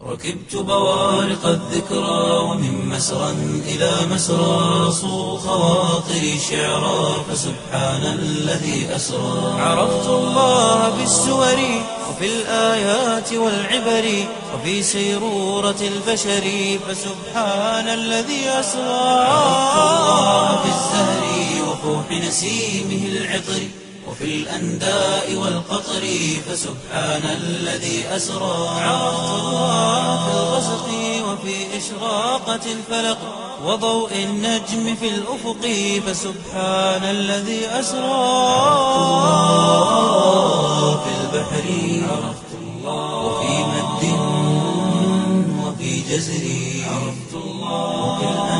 ركبت بوارق الذكرى ومن مسرى إلى مسرى صو خواطري شعرا فسبحان الذي أسرى عرفت الله بالسور وفي الآيات والعبر وفي سيرورة البشر فسبحان الذي أسرى عرفت الله بالزهر وفوح نسيمه العطر وفي الأنداء والقطر فسبحان الذي أسرى عرفت الله في الغسق وفي إشراقة الفلق وضوء النجم في الأفق فسبحان الذي أسرى الله في البحر عرفت الله وفي مد وفي جزر عرفت الله وفي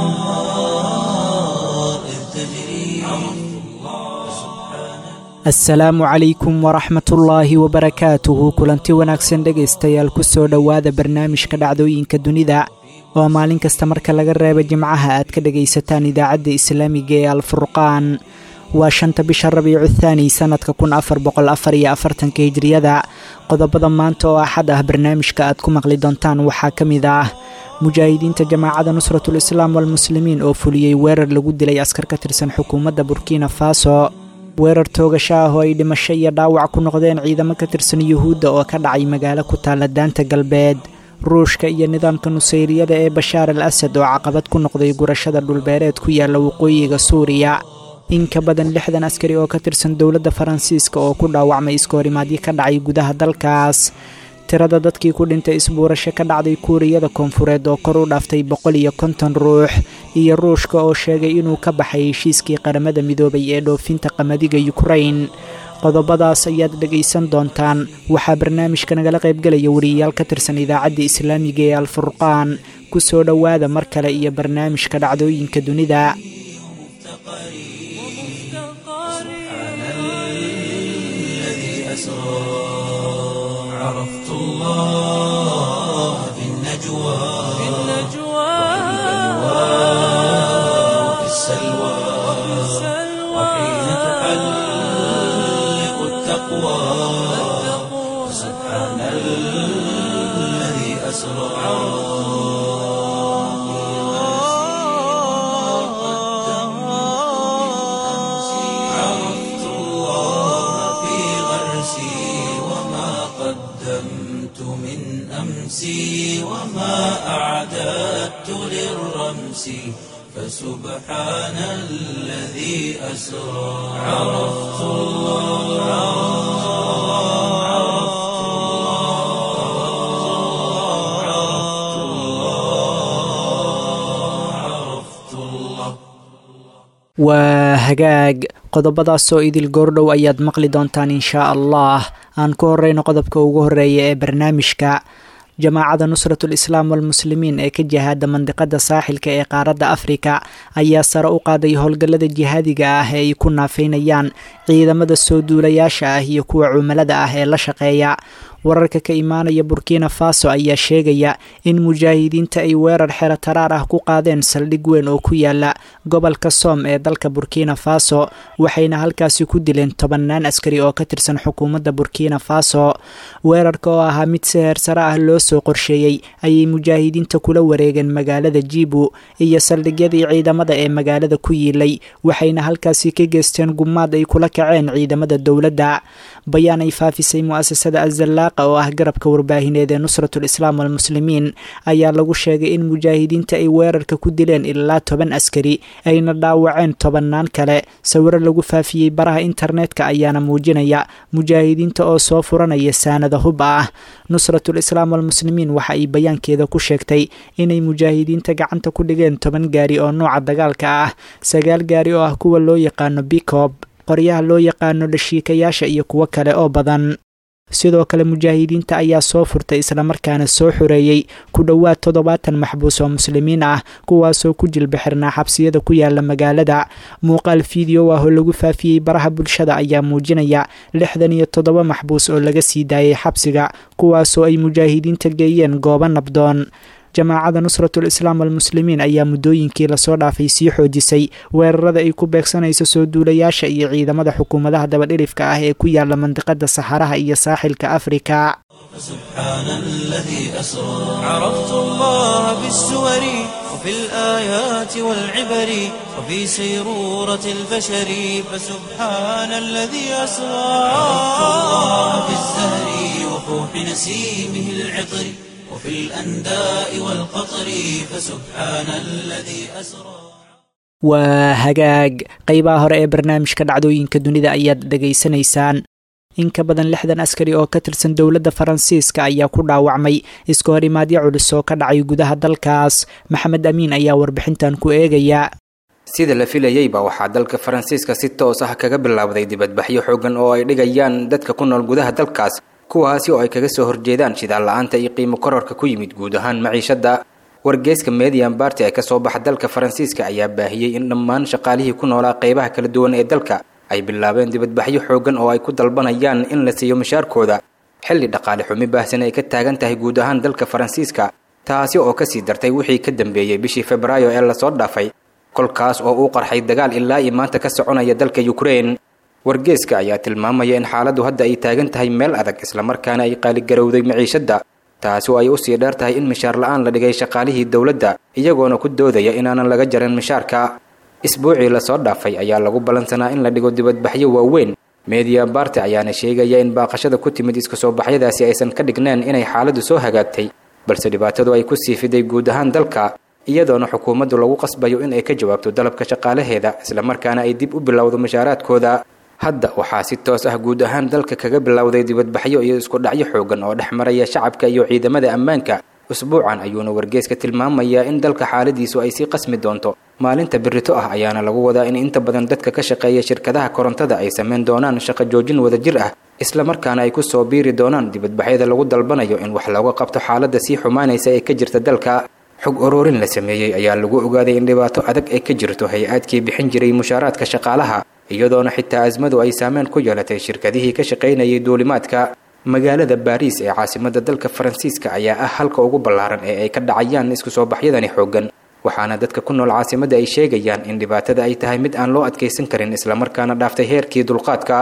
الأنهار إذ تجري عرفت الله سبحان asalaamu calaykum waraxmatullaahi wabarakaatuhu kulanti wanaagsan dhegaystayaal ku soo dhowaada barnaamijka dhacdooyinka dunida oo maalin kasta marka laga reebo jimcaha aad ka dhegaysataan idaacadda islaamiga ee alfurqaan waa shanta bisha rabiicu thaani sannadka kun afar boqol afar iyo afartanka hijriyada qodobada maanta oo axad ah barnaamijka aad ku maqli doontaan waxaa ka mid ah mujaahidiinta jamaacadda nusratul islaam walmuslimiin oo fuliyey weerar lagu dilay askar ka tirsan xukuumadda burkina faso weerar toogasho ah oo ay dhimasho iyo dhaawac ku noqdeen ciidamo ka tirsan yuhuudda oo ka dhacay magaalo ku taalla daanta galbeed ruushka iyo nidaamka nusayriyada ee bashaar al asad oo caqabad ku noqday gurashada dhulbeereed ku yaalla waqooyiga suuriya in ka badan lixdan askari oo ka tirsan dowladda faransiiska oo ku dhaawacmay iskahorimaadyo ka dhacay gudaha dalkaas tirada dadkii ku dhintay isbuurasho ka dhacday kuuriyada koonfureed oo kor u dhaaftay boqol iyo konton ruux iyo ruushka oo sheegay inuu ka baxay heshiiskii qaramada midoobay ee dhoofinta qamadiga yukrain qodobadaas ayaad dhegaysan doontaan waxaa barnaamijka nagala qaybgelaya wariyayaal ka tirsan idaacadda islaamiga ee alfurqaan ku soo dhowaada mar kale iyo barnaamijka dhacdooyinka dunida الذي أسرى عرفت الله في النجوى في وفي السلوى وحين تحلق التقوى سبحان الذي أسرى عرفت الله في غرسي وما قدمت من أمسي وما أعددت للرمس فسبحان الذي أسرى عرفت الله عرفت الله عرفت الله عرفت الله waa hagaag qodobadaasoo idil goordhow ayaad maqli doontaan inshaa allah aan ku horeyno qodobka ugu horeeya ee barnaamijka jamaacadda nusratul islaam walmuslimiin ee ka jihaada mandiqada saaxilka ee qaaradda afrika ayaa sare u qaaday howlgallada jihaadiga ah ee ay ku naafeynayaan ciidamada soo duulayaasha ah iyo kuwa cumalada ah ee la shaqeeya wararka ka imaanaya burkina faso ayaa sheegaya in mujaahidiinta ay weerar xero taraar ah ku qaadeen saldhig weyn oo ku yaala gobolka soom ee dalka burkina faso waxayna halkaasi ku dileen tobannaan askari oo ka tirsan xukuumadda burkina faso weerarka oo ahaa mid si heersare ah loo soo qorsheeyey ayay mujaahidiinta kula wareegeen magaalada jibu iyo saldhigyadii ciidamada ee magaalada ku yiilay waxayna halkaasi ka geysteen gumaad ay kula kaceen ciidamada dowladda bayaan ay faafisay mu'asasada azallaaqa oo ah garabka warbaahineed ee nusratul islaam walmuslimiin ayaa lagu sheegay in mujaahidiinta ay weerarka ku dileen ilaa toban askari ayna dhaawaceen tobannaan kale sawiro lagu faafiyey baraha internetka ayaana muujinaya mujaahidiinta oo soo furanaya saanada hub ah nusratul islaam walmuslimiin waxa ay bayaankeeda ku sheegtay inay mujaahidiinta gacanta ku dhigeen toban gaari oo nooca dagaalka ah sagaal gaari oo ah kuwa loo yaqaano bikob qoryaha loo yaqaano dhashiikayaasha iyo kuwo kale oo badan sidoo kale mujaahidiinta ayaa soo furtay islamarkaana soo xoreeyey ku dhowaad toddobaatan maxbuus oo muslimiin ah kuwaasoo ku jilbixirnaa xabsiyada ku yaala magaalada muuqaal fiideo ah oo lagu faafiyey baraha bulshada ayaa muujinaya lixdan iyo toddoba maxbuus oo laga sii daayay xabsiga kuwaasoo ay mujaahidiinta geeyeen goobo nabdoon jamaacada nusratul islaam almuslimiin ayaa muddooyinkii lasoo dhaafay sii xoojisay weerarada ay ku beegsanayso soo duulayaasha iyo ciidamada xukuumadaha dabadhilifka ah ee ku yaala mandiqada saxaraha iyo saaxilka afrika سبحان الذي أسرى عرفت الله بالسور وفي الآيات والعبر وفي سيرورة البشر فسبحان الذي أسرى عرفت الله بالزهر وفوح نسيمه العطر وفي الأنداء والقطر فسبحان الذي أسرى waa hagaag qeybaha hore ee barnaamijka dhacdooyinka dunida ayaad dhegaysanaysaan in ka badan lixdan askari oo ka tirsan dowladda faransiiska ayaa ku dhaawacmay iska horimaadyo culus oo ka dhacay gudaha dalkaas maxamed amiin ayaa warbixintan ku eegaya sida la filayeyba waxaa dalka faransiiska si toos ah kaga bilowday dibadbaxyo xoogan oo ay dhigayaan dadka ku nool gudaha dalkaas kuwaasi oo ay kaga soo horjeedaan shidaal la-aanta iyo qiimo kororka ku yimid guud ahaan maciishadda wargeyska median barty ee kasoo baxa dalka faransiiska ayaa baahiyey in dhammaan shaqaalihii ku noolaa qeybaha kala duwan ee dalka ay bilaabeen dibadbaxyo xoogan oo ay ku dalbanayaan in la siiyo mashaarkooda xilli dhaqaale xumi baahsan ay ka taagan tahay guud ahaan dalka faransiiska taasi oo kasii dartay wixii ka dambeeyey bishii febraayo ee lasoo dhaafay kolkaas oo uu qarxay dagaal ilaa iyo maanta ka soconaya dalka ukraine wargeeska ayaa tilmaamaya in xaaladdu hadda ay taagan tahay meel adag islamarkaana ay qaaligarowday maciishadda taasi oo ay usii dheer tahay in mishaar la-aan la dhigay shaqaalihii dowladda iyagoona ku doodaya inaanan laga jarin mishaarka isbuucii lasoo dhaafay ayaa lagu ballansanaa in la dhigo dibadbaxyo waaweyn media barte ayaana sheegaya in baaqashada ku timid iska soo baxyadaasi aysan ka dhigneen inay xaaladdu soo hagaagtay balse dhibaatadu ay ku sii fiday guud ahaan dalka iyadoona xukuumaddu lagu qasbayo in ay ka jawaabto dalabka shaqaalaheeda islamarkaana ay dib u bilowdo mashaaraadkooda hadda waxaa si toos ah guud ahaan dalka kaga bilowday dibadbaxyo iyo isku dhacyo xoogan oo dhex maraya shacabka iyo ciidamada ammaanka usbuucan ayuuna wargeeska tilmaamayaa in dalka xaaladiisu ay sii qasmi doonto maalinta birito ah ayaana lagu wadaa in inta badan dadka ka shaqeeya shirkadaha korontada ay samayn doonaan shaqo joojin wadajir ah islamarkaana ay ku soo biiri doonaan dibadbaxyada lagu dalbanayo in wax looga qabto xaaladda sii xumaanaysa ee ka jirta dalka xog oroorin la sameeyey ayaa lagu ogaaday in dhibaato adag ay ka jirto hay-aadkii bixin jiray mushaaraadka shaqaalaha iyadoona xitaa asmadu ay saameyn ku yeelatay shirkadihii ka shaqaynayay duulimaadka magaalada baariis ee caasimada dalka faransiiska ayaa ah halka ugu ballaaran ee ay ka dhacayaan isku soo baxyadani xoogan waxaana dadka ku nool caasimadda ay sheegayaan in dhibaatada ay tahay mid aan loo adkaysan karin islamarkaana dhaaftay heerkii dulqaadka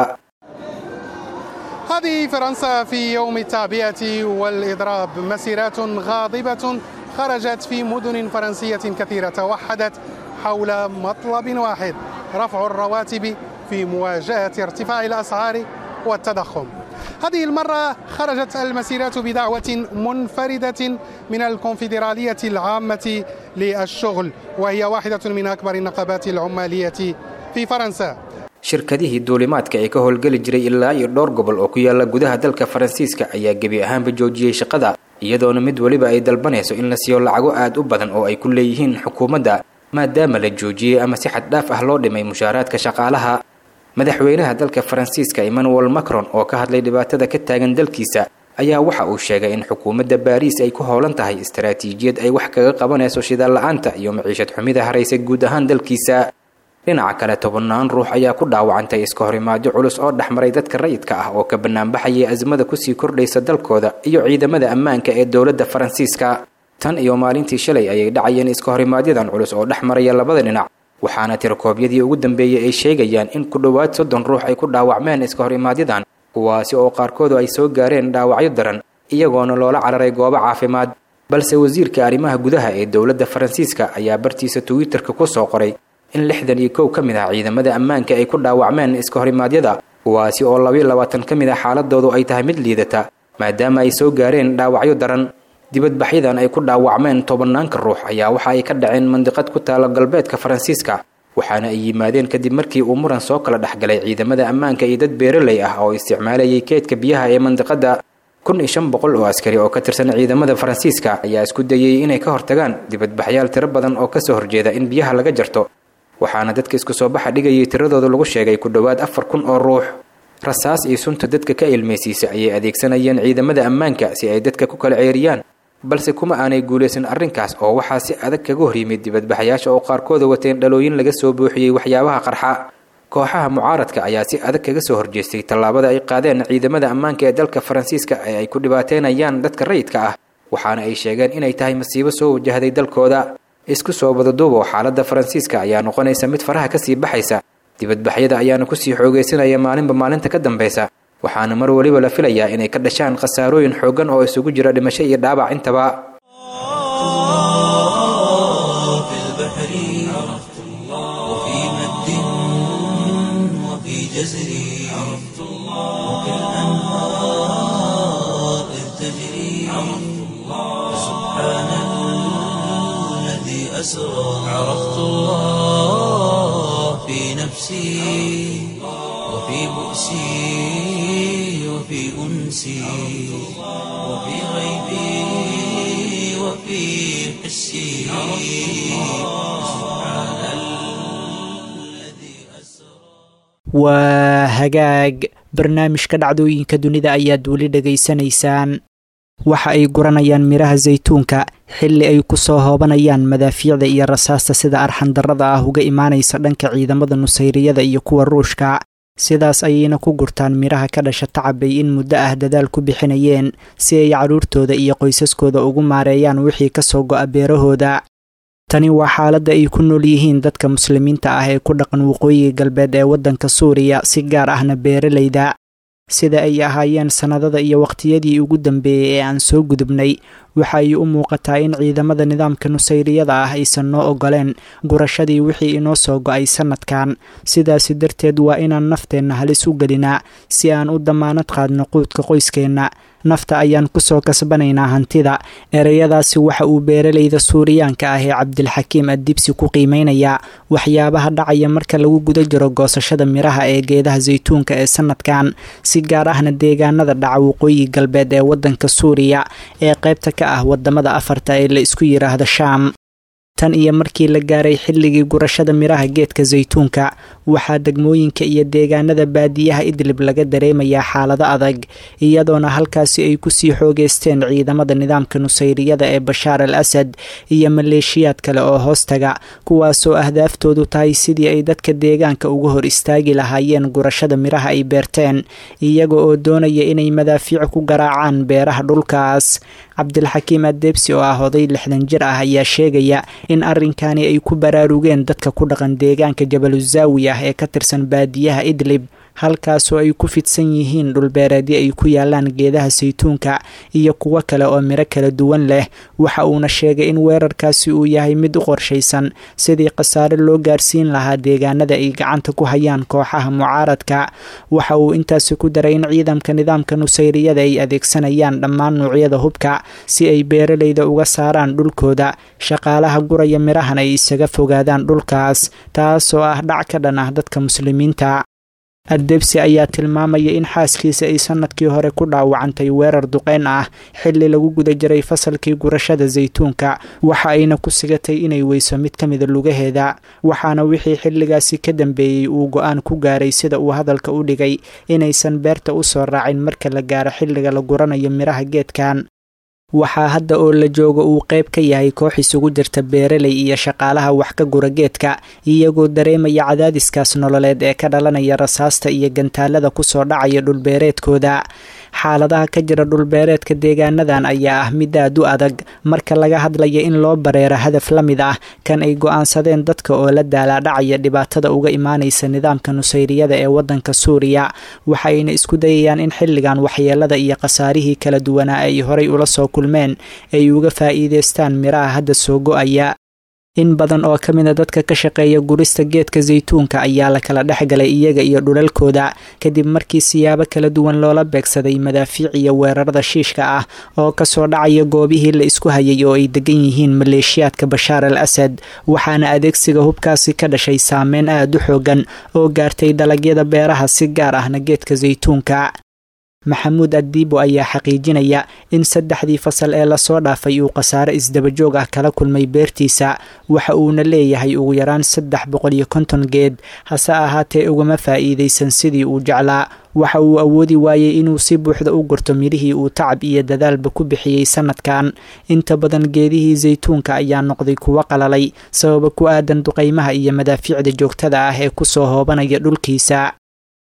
هذه فرنسا في يوم التعبئة والإضراب مسيرات غاضبة خرجت في مدن فرنسية كثيرة توحدت حول مطلب واحد رفع الرواتب في مواجهة ارتفاع الأسعار والتضخم هذه المرة خرجت المسيرات بدعوة منفردة من الكونفدرالية العامة للشغل وهي واحدة من أكبر النقابات العمالية في فرنسا shirkadihii duulimaadka ee ka howlgeli jiray ilaa iyo dhowr gobol oo ku yaala gudaha dalka faransiiska ayaa gebi ahaanba joojiyey shaqada iyadoona mid weliba ay dalbanayso in la siiyo lacago aad u badan oo ay ku leeyihiin xukuumadda maadaama la joojiyey ama si xad dhaaf ah loo dhimay mushaaraadka shaqaalaha madaxweynaha dalka faransiiska emmanuel macron oo ka hadlay dhibaatada ka taagan dalkiisa ayaa waxa uu sheegay in xukuumadda baariis ay ku howlan tahay istaraatiijiyad ay wax kaga qabanayso shidaal la-aanta iyo maciishad xumida haraysay guud ahaan dalkiisa dhinaca kale tobannaan ruux ayaa ku dhaawacantay iska horimaadyo culus oo dhexmaray dadka rayidka ah oo ka banaanbaxayay asmada kusii kordhaysa dalkooda iyo ciidamada ammaanka ee dowladda faransiiska tan iyo maalintii shalay ayay dhacayeen iska horimaaadyadan culus oo dhex maraya labada dhinac waxaana tirokoobyadii ugu dambeeyey ay sheegayaan in ku dhowaad soddon ruux ay ku dhaawacmeen iska horimaaadyadan kuwaasi oo qaarkoodu ay soo gaareen dhaawacyo daran iyagoona loola cararay goobo caafimaad balse wasiirka arrimaha gudaha ee dowladda faransiiska ayaa bartiisa twitterka ku soo qoray in lixdan iyo kow ka mid ah ciidamada ammaanka ay ku dhaawacmeen iska horimaadyada kuwaasi oo labayo labaatan ka mid ah xaaladoodu ay tahay mid liidata maadaama ay soo gaareen dhaawacyo daran dibadbaxyadan ay ku dhaawacmeen tobannaanka ruux ayaa waxa ay ka dhaceen mandiqad ku taala galbeedka faransiiska waxaana ay yimaadeen kadib markii uu muran soo kala dhexgalay ciidamada ammaanka iyo dad beeraley ah oo isticmaalayay keedka biyaha ee mandiqada kun iyo shan boqol oo askari oo ka tirsan ciidamada faransiiska ayaa isku dayay inay ka hortagaan dibadbaxyaal tiro badan oo kasoo horjeeda in biyaha laga jarto waxaana dadka isku soo baxa dhigayay tiradooda lagu sheegay ku dhowaad afar kun oo ruux rasaas iyo sunta dadka ka ilmaysiisa ayay adeegsanayeen ciidamada ammaanka si ay dadka ku kala ceeriyaan balse kuma aanay guulaysan arrinkaas oo waxaa si adag kaga hor yimid dibadbaxyaasha oo qaarkooda wateen dhalooyin laga soo buuxiyey waxyaabaha qarxa kooxaha mucaaradka ayaa si adag kaga soo horjeestay tallaabada ay qaadeen ciidamada ammaanka ee dalka faransiiska ee ay ku dhibaateynayaan dadka rayidka ah waxaana ay sheegeen inay tahay masiibo soo wajahday dalkooda isku soo badaduubo xaaladda faransiiska ayaa noqonaysa mid faraha kasii baxaysa dibadbaxyada ayaana kusii xoogaysanaya maalinba maalinta ka dambeysa waxaana mar weliba la filayaa inay ka dhashaan khasaarooyin xooggan oo isugu jira dhimasho iyo dhaabac intaba في البحر عرفت الله وفي مد وفي جزر عرفت الله وفي الأنهار إذ تجري عرفت الله سبحان الذي أسرى عرفت الله في نفسي وفي بؤسي وفي أنسي وفي غيبي وفي حسي سبحان الذي أسرى waa hagaag barnaamijka dhacdooyinka dunida ayaad weli dhegaysanaysaan waxa ay guranayaan midhaha saytuunka xilli ay ku soo hoobanayaan madaafiicda iyo rasaasta sida arxandarrada ah uga imaanaysa dhanka ciidamada nusayriyada iyo kuwa ruushka sidaas ayayna ku gurtaan midhaha ka dhasha tacabay in muddo ah dadaal ku bixinayeen si ay carruurtooda iyo qoysaskooda ugu maareeyaan wixii ka soo go'a beerahooda tani waa xaaladda ay ku nool yihiin dadka muslimiinta ah ee ku dhaqan waqooyiga galbeed ee waddanka suuriya si gaar ahna beeralayda sida ay ahaayeen sannadada iyo waqtiyadii ugu dambeeyey ee aan soo gudubnay waxa ay u muuqataa in ciidamada nidaamka nusayriyada ah aysan noo ogoleen gurashadii wixii inoo soo go'ay sannadkan sidaasi darteed waa inaan nafteenna halis u gelinaa si aan u damaanad qaadno quudka qoyskeenna nafta ayaan kusoo kasbanaynaa hantida ereyadaasi waxa uu beeralayda suuriyaanka ah ee cabdilxakiim addibsi ku qiimeynayaa waxyaabaha dhacaya marka lagu guda jiro goosashada midhaha ee geedaha saytuunka ee sannadkan si gaar ahna deegaanada dhaca waqooyi galbeed ee waddanka suuriya ee qaybta ka ah wadamada afarta ee la isku yiraahdo shaam tan iyo markii la gaaray xilligii gurashada midhaha geedka saytuunka waxaa degmooyinka iyo deegaanada baadiyaha idlib laga dareemayaa xaalado adag iyadoona halkaasi ay kusii xoogeysteen ciidamada nidaamka nusayriyada ee bashaar al asad iyo maleeshiyaad kale oo hoostaga kuwaasoo ahdaaftoodu tahay sidii ay dadka deegaanka uga hor istaagi lahaayeen gurashada midhaha ay beerteen iyaga oo doonaya inay madaafiic ku garaacaan beeraha dhulkaas cabdilxakiim adeebsi oo ah oday lixdan jir ah ayaa sheegaya in arrinkani ay ku baraarugeen dadka ku dhaqan deegaanka jabaluzaawi ah ee ka tirsan baadiyaha idlib halkaasoo ay ku fidsan yihiin dhulbeereedyo ay ku yaalaan geedaha saytuunka iyo kuwo kale oo midho kala duwan leh waxa uuna sheegay in weerarkaasi uu yahay mid u qorshaysan sidii khasaare loo gaarsiin lahaa deegaanada ay gacanta ku hayaan kooxaha mucaaradka waxa uu intaasi ku daray in ciidamka nidaamka nusayriyada ay adeegsanayaan dhammaan nuucyada hubka si ay beeralayda uga saaraan dhulkooda shaqaalaha guraya midhahan ay isaga fogaadaan dhulkaas taasoo ah dhac ka dhan ah dadka muslimiinta addebsi ayaa tilmaamaya in xaaskiisa ay sanadkii hore ku dhaawacantay weerar duqeyn ah xilli lagu guda jiray fasalkii gurashada saytuunka waxa ayna ku sigatay inay weyso mid ka mida lugaheeda waxaana wixii xilligaasi ka dambeeyey uu go-aan ku gaaray sida uu hadalka u dhigay inaysan beerta u soo raacin marka la gaaro xilliga la guranayo midhaha geedkan waxaa hadda oo la joogo uu qayb ka yahay koox isugu jirta beeraley iyo shaqaalaha wax ka gura geedka iyagoo dareemaya cadaadiskaas nololeed ee ka dhalanaya rasaasta iyo gantaalada kusoo dhacaya dhulbeereedkooda xaaladaha ka jira dhulbeereedka deegaanadan ayaa ah mid aad u adag marka laga hadlaya in loo bareero hadaf la mid ah kan ay go-aansadeen dadka oo la daalaadhacaya dhibaatada uga imaanaysa nidaamka nusayriyada ee waddanka suuriya waxayna isku dayayaan in xilligan waxyeelada iyo khasaarihii kala duwanaa ay horay ula soo kulmeen ay uga faa'iideystaan midhaha hadda soo go-aya in badan oo ka mida dadka ka shaqeeya gurista geedka saytuunka ayaa la kala dhex galay iyaga iyo dhulalkooda kadib markii siyaabo kala duwan loola beegsaday madaafiic iyo weerarada shiishka ah oo kasoo dhacaya goobihii la isku hayay oo ay degan yihiin maleeshiyaadka bashaar al asad waxaana adeegsiga hubkaasi ka dhashay saameyn aad u xoogan oo gaartay dalagyada beeraha si gaar ahna geedka saytuunka maxamuud addiibo ayaa xaqiijinaya in saddexdii fasal ee lasoo dhaafay uu khasaare isdabajoog ah kala kulmay beertiisa waxa uuna leeyahay ugu yaraan saddex boqol iyo konton geed hase ahaatee ugama faa'iidaysan sidii uu jeclaa waxa uu awoodi waayey inuu si buuxda u gurto midhihii uu tacab iyo dadaalba ku bixiyey sanadkan inta badan geedihii saytuunka ayaa noqday kuwo qalalay sababa ku aadan duqaymaha iyo madaafiicda joogtada ah ee kusoo hoobanaya dhulkiisa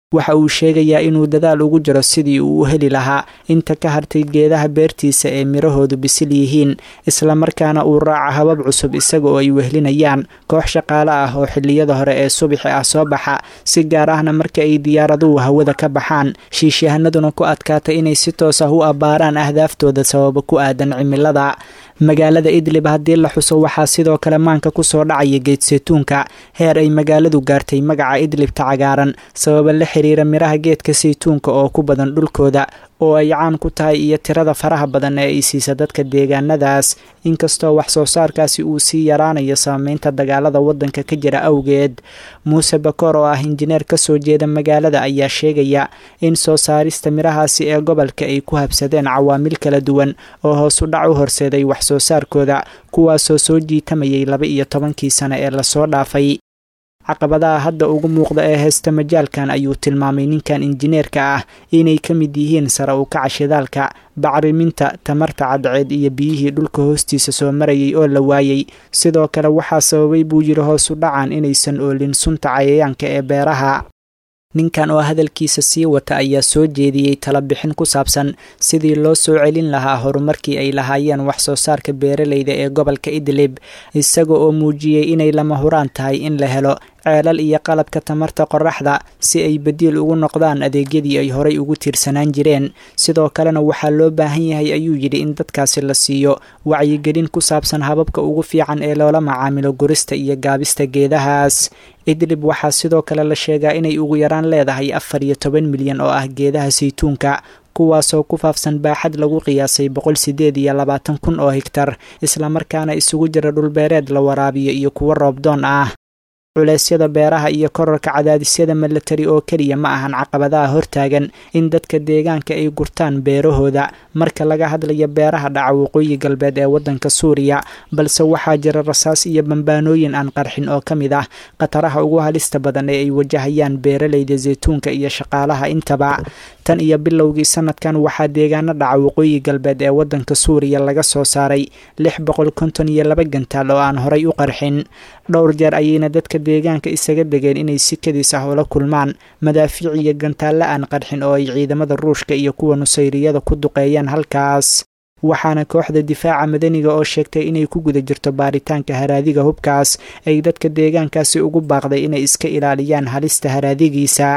waxa uu sheegayaa inuu dadaal ugu jiro sidii uu u heli lahaa inta ka hartay geedaha beertiisa ee mirahoodu bisil yihiin islamarkaana uu raaca habab cusub isaga oo ay wehlinayaan koox shaqaale ah oo xilliyada hore ee subaxi ah soo baxa si gaar ahna marka ay diyaaraduhu hawada ka baxaan shiishahanaduna ku adkaata inay si toos ah u abbaaraan ahdaaftooda sababa ku aadan cimilada magaalada idlib haddii la xuso waxaa sidoo kale maanka kusoo dhacaya geed saytuunka heer ay magaaladu gaartay magaca idlibta cagaaran sababa la xiriira miraha geedka saytuunka oo ku badan dhulkooda oo ay caan ku tahay iyo tirada faraha badan ee ay siisa dadka deegaanadaas inkastoo wax soo saarkaasi uu sii yaraanayo saameynta dagaalada wadanka ka jira awgeed muuse bakoor oo ah injineer kasoo jeeda magaalada ayaa sheegaya in soo saarista mirahaasi ee gobolka ay ku habsadeen cawaamil kala duwan oo hoos u dhac u horseeday wax soo saarkooda kuwaasoo soo jiitamayay laba iyo tobankii sane ee lasoo dhaafay caqabadaha hadda ugu muuqda ee heesta majaalkan ayuu tilmaamay ninkan injineerka ah inay ka mid yihiin sare u kaca shidaalka bacriminta tamarta cadceed iyo biyihii dhulka hoostiisa soo marayay oo la waayey sidoo kale waxaa sababay buu yidhi hoos u dhacan inaysan oolin sunta cayayaanka ee beeraha ninkan oo hadalkiisa sii wata ayaa soo jeediyey talabixin ku saabsan sidii loo soo celin lahaa horumarkii ay lahaayeen wax soo saarka beeraleyda ee gobolka idlib isaga oo muujiyey inay lama huraan tahay in la helo ceelal iyo qalabka tamarta qoraxda si ay badiil ugu noqdaan adeegyadii ay horay ugu tiirsanaan jireen sidoo kalena waxaa loo baahan yahay ayuu yidhi in dadkaasi la siiyo wacyigelin ku saabsan hababka ugu fiican ee loola macaamilo gurista iyo gaabista geedahaas idlib waxaa sidoo kale la sheegaa inay ugu yaraan leedahay afar iyo toban milyan oo ah geedaha saytuunka kuwaasoo ku faafsan baaxad lagu qiyaasay boqol sideed iyo labaatan kun oo higtar islamarkaana isugu jira dhulbeereed la waraabiyo iyo kuwo roobdoon ah culeysyada beeraha iyo korarka cadaadisyada milatari oo keliya ma ahan caqabadaha hortaagan in dadka deegaanka ay gurtaan beerahooda marka laga hadlayo beeraha dhaca waqooyi galbeed ee wadanka suuriya balse waxaa jira rasaas iyo bambaanooyin aan qarxin oo ka mid ah khataraha ugu halista badan ee ay wajahayaan beeraleyda zaytuunka iyo shaqaalaha intaba tan iyo bilowgii sanadkan waxaa deegaano dhaca waqooyi galbeed ee wadanka suuriya laga soo saaray lix boqol konton iyo laba gantaal oo aan horay u qarxin dhowr jeer ayayna dadka deegaanka isaga degeen inay si kadiis ah ula kulmaan madaafiic iyo gantaalle aan qarxin oo ay ciidamada ruushka iyo kuwa nusayriyada ku duqeeyaan halkaas waxaana kooxda difaaca madaniga oo sheegtay inay ku guda jirto baaritaanka haraadiga hubkaas ay dadka deegaankaasi ugu baaqday inay iska ilaaliyaan halista haraadigiisa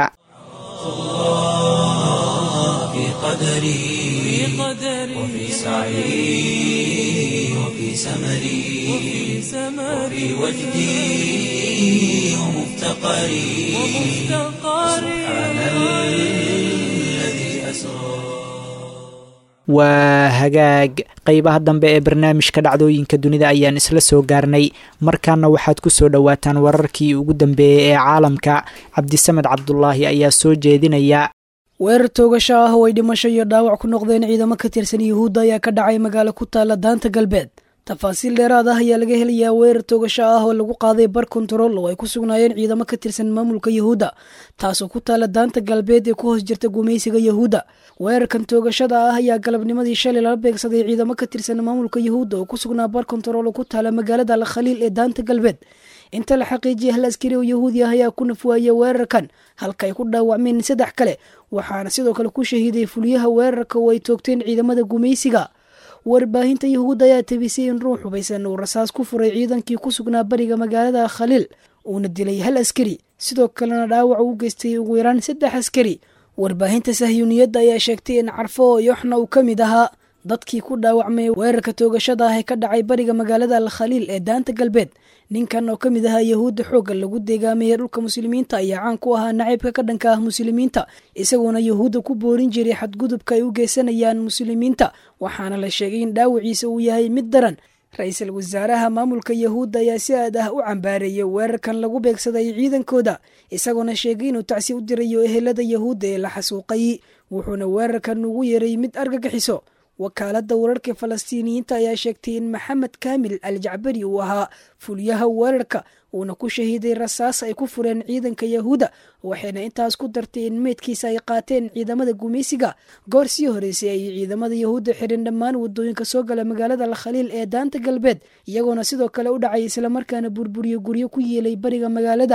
وفي سعي وفي سمري وفي وجدي ومفتقري سبحان الذي أسرى waa hagaag qeybaha dambe ee barnaamijka dhacdooyinka dunida ayaan isla soo gaarnay markaana waxaad ku soo dhowaataan wararkii ugu dambeeyey ee caalamka cabdisamed cabdulaahi ayaa soo jeedinaya weerar toogasho ah oo ay dhimasho iyo dhaawac ku noqdeen ciidamo ka tirsan yuhuudda ayaa ka dhacay magaalo ku taalla daanta galbeed tafaasiil dheeraad ah ayaa laga helayaa weerar toogasho ah oo lagu qaaday bar kontarool oo ay ku sugnaayeen ciidamo ka tirsan maamulka yuhuudda taasoo ku taalla daanta galbeed ee ku hoos jirta gumaysiga yuhuudda weerarkan toogashada ah ayaa galabnimadii shalay lala beegsaday ciidamo ka tirsan maamulka yuhuudda oo ku sugnaa bar kontarool oo ku taalla magaalada alkhaliil ee daanta galbeed inta la xaqiijiyay hal askari oo yahuudi ah ayaa ku nafwaayay weerarkan halka ay ku dhaawacmeen saddex kale waxaana sidoo kale ku shahiiday fuliyaha weerarka oo ay toogteen ciidamada gumaysiga warbaahinta yahuudda ayaa tabisay in ruux hubaysan uu rasaas ku furay ciidankii ku sugnaa bariga magaalada khaliil uuna dilay hal askari sidoo kalena dhaawac u geystay ugu yaraan saddex askari warbaahinta sahyuuniyadda ayaa sheegtay in carfo yoxna uu ka mid ahaa dadkii ku dhaawacmay weerarka toogashada ah ee ka dhacay bariga magaalada al khaliil ee daanta galbeed ninkan oo ka mid ahaa yahuudda xoogga lagu deegaamayay dhulka muslimiinta ayaa caan ku ahaa naciibka ka dhanka ah muslimiinta isagoona yahuudda ku boorin jiray xadgudubka ay u geysanayaan muslimiinta waxaana la sheegay in dhaawaciisa uu yahay mid daran ra-iisul wasaaraha maamulka yahuudda ayaa si aad ah u cambaareeyay weerarkan lagu beegsaday ciidankooda isagoona sheegay inuu tacsi u dirayo ehelada yahuudda ee la xasuuqay wuxuuna weerarkan ugu yeeray mid argagixiso wakaaladda wararka falastiiniyiinta ayaa sheegtay in maxamed kaamil al jacbari uu ahaa fuliyaha weerarka uuna ku shahiiday rasaas ay ku fureen ciidanka yahuudda waxayna intaas ku dartay in meydkiisa ay qaateen ciidamada gumaysiga goor sii horeysay ay ciidamada yahuudda xirin dhammaan wadooyinka soo gala magaalada alkhaliil ee daanta galbeed iyagoona sidoo kale u dhacay islamarkaana burburiyo guryo ku yeelay bariga magaalada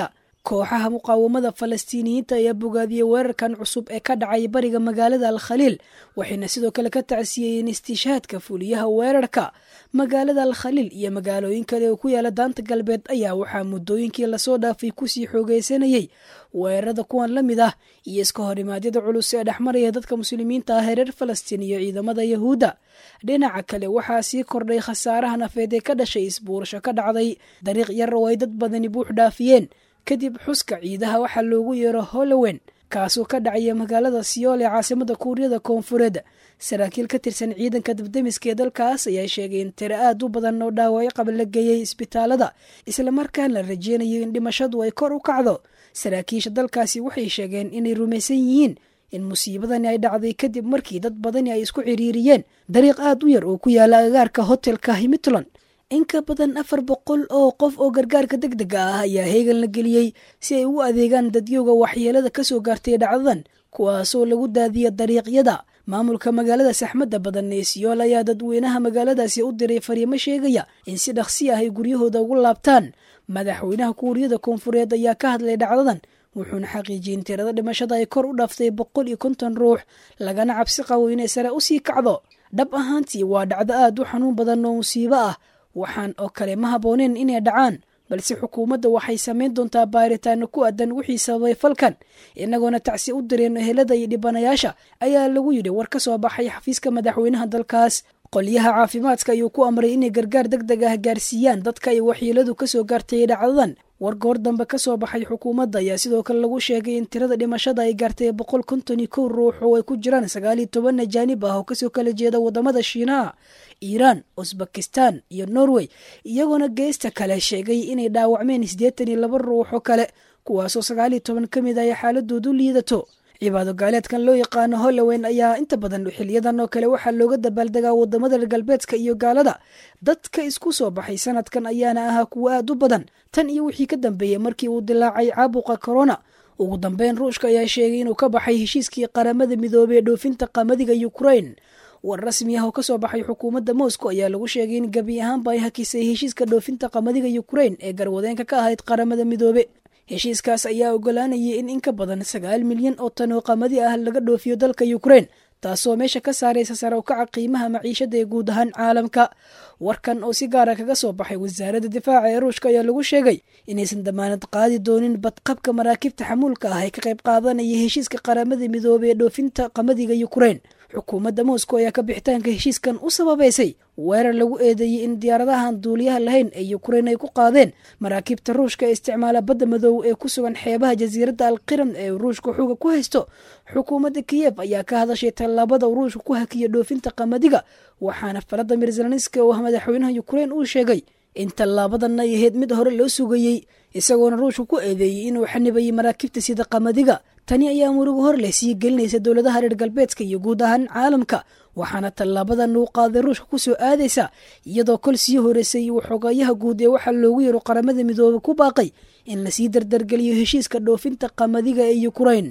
kooxaha muqaawamada falastiiniyiinta ayaa bogaadiyey weerarkan cusub ee ka dhacay bariga magaalada al khaliil waxayna sidoo kale ka tacsiyeeyeen istiishaadka fuliyaha weerarka magaalada al khaliil iyo magaalooyin kale oo ku yaala daanta galbeed ayaa waxaa muddooyinkii lasoo dhaafay kusii xoogeysanayey weerarada kuwan la mid ah iyo iska horimaadyada culus ee dhexmaraya dadka muslimiinta ah ee reer falastiin iyo ciidamada yahuudda dhinaca kale waxaa sii kordhay khasaaraha nafeed ee ka dhashay isbuurasho ka dhacday dariiq yar oo ay dad badani buux dhaafiyeen kadib xuska ciidaha waxaa loogu yeero holowen kaasoo ka dhacaya magaalada siyool ee caasimada kuuriyada koonfureed saraakiil ka tirsan ciidanka dabdemiska ee dalkaas ayaa sheegay in tiro aad u badan oo dhaawacyo qaba la geeyey isbitaalada islamarkaan la rajeynayo in dhimashadu ay kor u kacdo saraakiisha dalkaasi waxay sheegeen inay rumaysan yihiin in musiibadani ay dhacday kadib markii dad badani ay isku ciriiriyeen dariiq aad u yar oo ku yaala agaarka hotelka himitland in ka badan afar boqol oo qof oo gargaarka deg dega ah ayaa heegan la geliyey si ay u adeegaan dadyowga waxyeelada kasoo gaartay dhacdadan kuwaasoo lagu daadiya dariiqyada maamulka magaalada saxmadda badan ee siyool ayaa dadweynaha magaaladaasi u diray fariimo sheegaya in si dhaqsi ah ay guryahooda ugu laabtaan madaxweynaha kuuriyada koonfureed ayaa ka hadlay dhacdadan wuxuuna xaqiijiyey in tirada dhimashada ay kor u dhaaftay boqol iyo konton ruux lagana cabsi qabo inay sare usii kacdo dhab ahaantii waa dhacdo aad u xanuun badan oo musiibo ah waxaan oo kale ma habbooneen inay dhacaan balse xukuumadda waxay samayn doontaa baaritaano ku aadan wixii sababay falkan inagoona tacsi u direen ehelada iyo dhibanayaasha ayaa lagu yidhi war ka soo baxay xafiiska madaxweynaha dalkaas qolyaha caafimaadka ayuu ku amray inay gargaar deg deg ah gaarsiiyaan dadka ay waxyeeladu kasoo gaartay dhacdadan war goor dambe ka soo baxay xukuumadda ayaa sidoo kale lagu sheegay in tirada dhimashada ay gaartay boqol konton iyo kow ruux oo ay ku jiraan sagaal iyo toban ajaanib ah oo kasoo kala jeeda wadamada shiinaha iiraan usbakistan iyo norway iyagoona geesta kale sheegay inay dhaawacmeen siddeetan iyo laba ruux oo kale kuwaasoo sagaal iyo toban ka mid ay xaaladoodu liidato cibaado gaaleedkan loo yaqaano hollowen ayaa inta badan xiliyadan oo kale waxaa looga dabaaldegaa wadamada reer galbeedka iyo gaalada dadka isku soo baxay sanadkan ayaana ahaa kuwo aad u badan tan iyo wixii ka dambeeyey markii uu dilaacay caabuqa corona ugu dambeyn ruushka ayaa sheegay inuu ka baxay heshiiskii qaramada midoobey ee dhoofinta qamadiga ukrain war rasmi ah oo kasoo baxay xukuumadda moscow ayaa lagu sheegay in gebi ahaanba ay hakisay heshiiska dhoofinta qamadiga ukrain ee garwadeenka ka ahayd qaramada midoobe heshiiskaas ayaa ogolaanayay in in ka badan sagaal milyan oo tan oo qamadi ah laga dhoofiyo dalka ukrain taasoo meesha ka saaraysa sare u kaca qiimaha maciishada ee guud ahaan caalamka warkan oo si gaara kaga soo baxay wasaaradda difaaca ee ruushka ayaa lagu sheegay inaysan damaanad qaadi doonin badqabka maraakiibta xamuulka ah ee ka qayb qaadanaya heshiiska qaramada midoobey ee dhoofinta qamadiga ukrain xukuumadda moscow ayaa ka bixitaanka heshiiskan u sababaysay weerar lagu eedeeyey in diyaaradahan duuliyaha lahayn ee ukrain ay ku qaadeen maraakiibta ruushka ee isticmaala badda madow ee ku sugan xeebaha jasiiradda alqiram ee ruushka xuga ku haysto xukuumadda kiyef ayaa ka hadashay tallaabada ruushka ku hakiya dhoofinta qamadiga waxaana valadimir zelenski oo ah madaxweynaha ukrain uu sheegay in tallaabadan ay ahayd mid hore loo sugayey isagoona ruushka ku eedeeyey inuu xanibayay maraakiibta sida qamadiga tani ayaa murugo hor leh sii gelinaysa dowladaha reer galbeedka iyo guud ahaan caalamka waxaana tallaabadan uu qaaday ruushka kusoo aadaysa iyadoo kol sii horeysay uu xogayaha guud ee waxaa loogu yaro qaramada midoobe ku baaqay in lasii dardargeliyo heshiiska dhoofinta qamadiga ee ukrain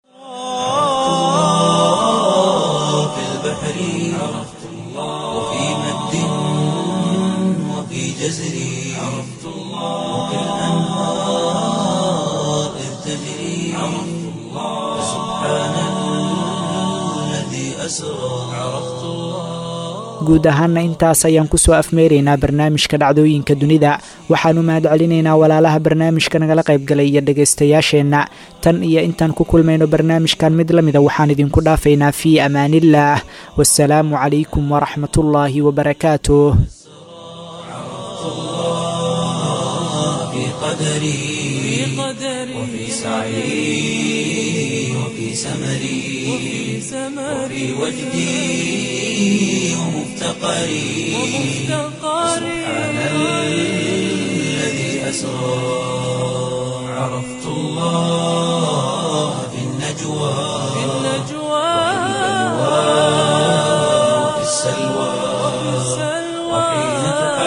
في البحر عرفت الله وفي مد وفي جزر عرفت الله وفي الأنهار إذ تجري عرفت الله سبحان الذي أسرى عرفت الله guud ahaana intaas ayaan kusoo afmeeraynaa barnaamijka dhacdooyinka dunida waxaanu mahad celinaynaa walaalaha barnaamijka nagala qaybgalay iyo dhegaystayaasheenna tan iyo intaan ku kulmayno barnaamijkan mid la mida waxaan idinku dhaafaynaa fii amaaniillaah wasalaamu calaykum waraxmatullaahi wabarakaatuh في قدري وفي سعي وفي سمري وفي وجدي ومفتقري سبحان الذي أسرى عرفت الله في النجوى وفي السلوى وحين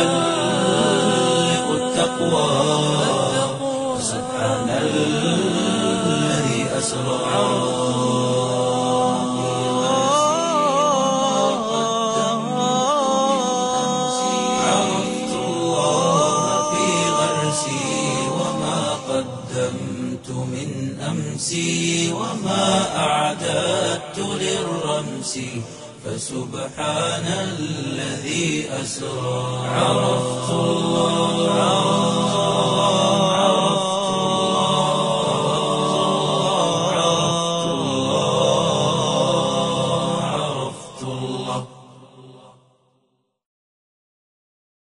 تحلق التقوى سبحان الذي أسرى عرفت الله في غرسي وما قدمت بالأمس وما أعددت للرمس فسبحان الذي أسرى عرفت الله